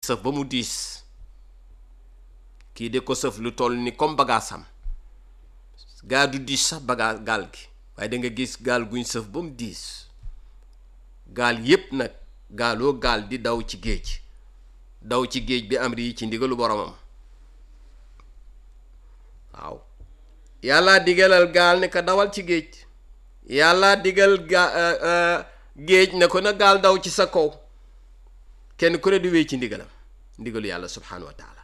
sëf ba mu diis kii de ko sëf lu toll ni comme bagaasam gaa du diis sax bagaa gaal gi waaye da nga gis gaal guñ sëf ba mu diis gaal yépp nag gaaloo gaal di daw ci géej daw ci géej bi am rii ci ndigalu boromam waaw yàlla digalal gaal ne ko dawal ci géej yàlla digal ga géej ne ko na gaal daw ci sa kaw kenn ku ne di wéy ci ndigalam ndigalu yàlla subhanahu wa taala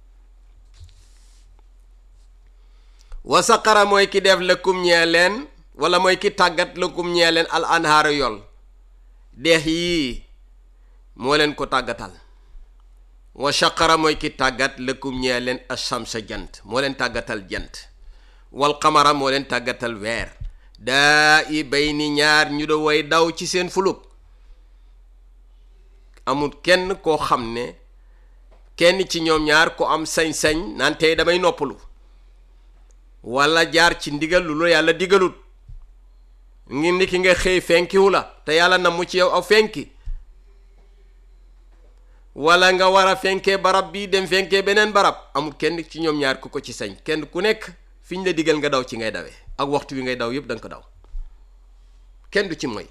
wa saqara mooy ki def lëkkum ñee leen wala mooy ki tàggat lëkkum ñee leen al anhaara yol deex yii moo leen ko tàggatal wa shaqara mooy ki tàggat lëkkum ñee leen ashamsa jant moo leen tàggatal jant wal qamara moo leen tàggatal weer daa i bay ni ñaar ñu da way daw ci seen fuluk amul kenn koo xam ne kenn ci ñoom ñaar ko am sañ-sañ naan tey damay noppalu wala jaar ci ndigal lu la yàlla digalut ngi ni ki nga xëy fenkiwu la te yàlla na mu ci yow aw fenki wala nga war a fenkee barab bi dem fenkee beneen barab amul kenn ci ñoom ñaar ku ko ci sañ kenn ku nekk fi ñu la digal nga daw ci ngay dawee ak waxtu wi ngay daw yépp danga ko daw kenn du ci moy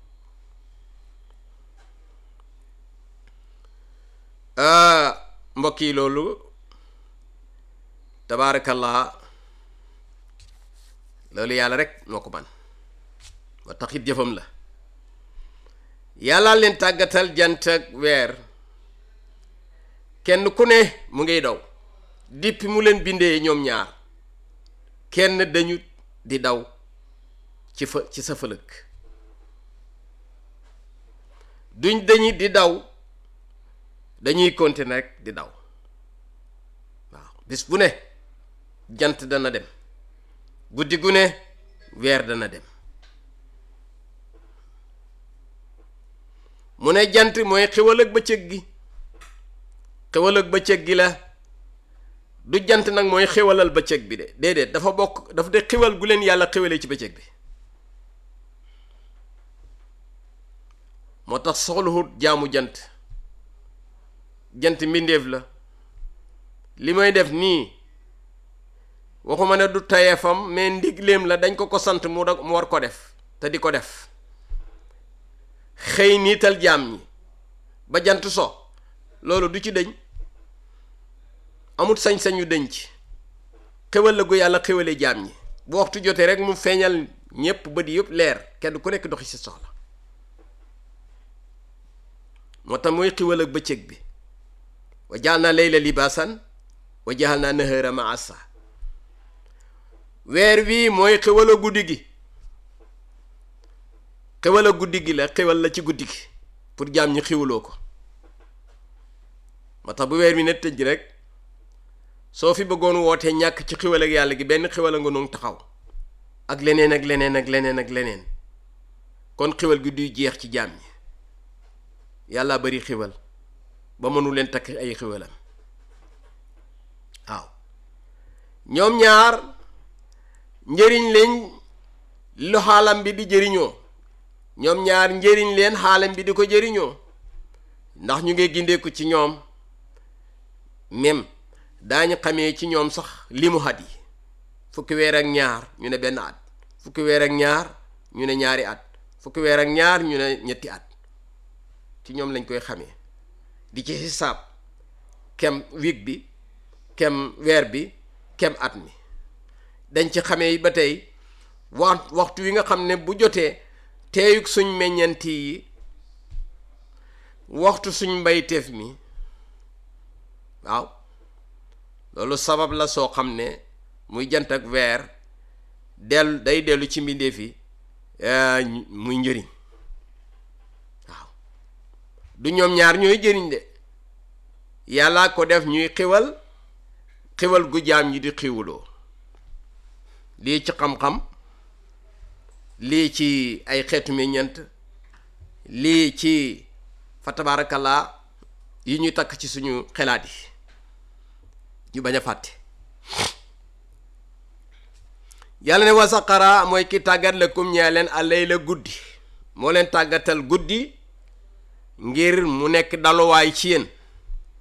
mbokk yi loolu tabaarakallah loolu yàlla rek moo ko man moo taxit jëfam la yàlla leen tàggatal jant ak weer kenn ku ne mu ngiy daw dippi mu leen bindee ñoom ñaar kenn dañu di daw ci fa ci sa fëlëg duñ dañu di daw dañuy continuer rek di daw waaw bis bu ne jant dana dem guddi gu ne weer dana dem mu ne jant mooy xewal ak bëccëg gi xewal ak bëccëg gi la du jant nag mooy xewalal bëccëg bi de déedéet dafa bokk dafa de xewal gu leen yàlla xewalee ci bëccëg bi moo tax soxluwut jaamu jant jant mbindeef la li may def nii waxuma ne du tayeefam mais ndigleem la dañ ko ko sant mu mu war ko def te di ko def xëy niital jaam ñi ba jant so loolu du ci dëñ amut sañ-sañu dëñ ci xewal la gu yàlla xewalee jaam ñi bu waxtu jotee rek mu feeñal ñépp bët yëpp leer kenn ku nekk doxi si soxla moo tax mooy xewal ak bëccëg bi wa jaal naa layla libaasan wa jaal naa nahara maasa weer wii mooy xewal a guddi gi xewal a guddi gi la xewal la ci guddi gi pour jaam ñi xewaloo ko moo tax bu weer wi ne tëj rek soo fi bëggoon wootee ñàkk ci xewal ak yàlla gi benn xewal a nga noonu taxaw ak leneen ak leneen ak leneen ak leneen kon xewal gi duy jeex ci jaam ñi yàlla bari xewal ba mënu leen takk ay xewalam waaw ñoom ñaar njëriñ leen lu xaalam bi di jëriñoo ñoom ñaar njëriñ leen xaalam bi di ko jëriñoo ndax ñu ngi gindeeku ci ñoom même daañu xamee ci ñoom sax limu at yi fukki weer ak ñaar ñu ne benn at fukki weer ak ñaar ñu ne ñaari at fukki weer ak ñaar ñu ne ñetti at ci ñoom lañ koy xamee di ci xisaab kem week bi kem weer bi kem at mi dañ ci xamee ba tey wax waxtu wi nga xam ne bu jotee teeyug suñ meññanti yi waxtu suñ mbayteef mi waaw loolu sabab la soo xam ne muy jant ak weer dellu day dellu ci mbindeef yi muy njëriñ waaw du ñoom ñaar ñooy jëriñ de yàllaa ko def ñuy xiwal xiwal gu jaam ñi di xiwuloo lii ci xam-xam lii ci ay xeetu meññeent lii ci fa tabaarakallaa yi ñuy takk ci suñu xelaat yi ñu bañ a fàtte yàlla ne wasaqara mooy ki tàggat lakum ñaa leen alay la guddi moo leen tàggatal guddi ngir mu nekk daluwaay ci yéen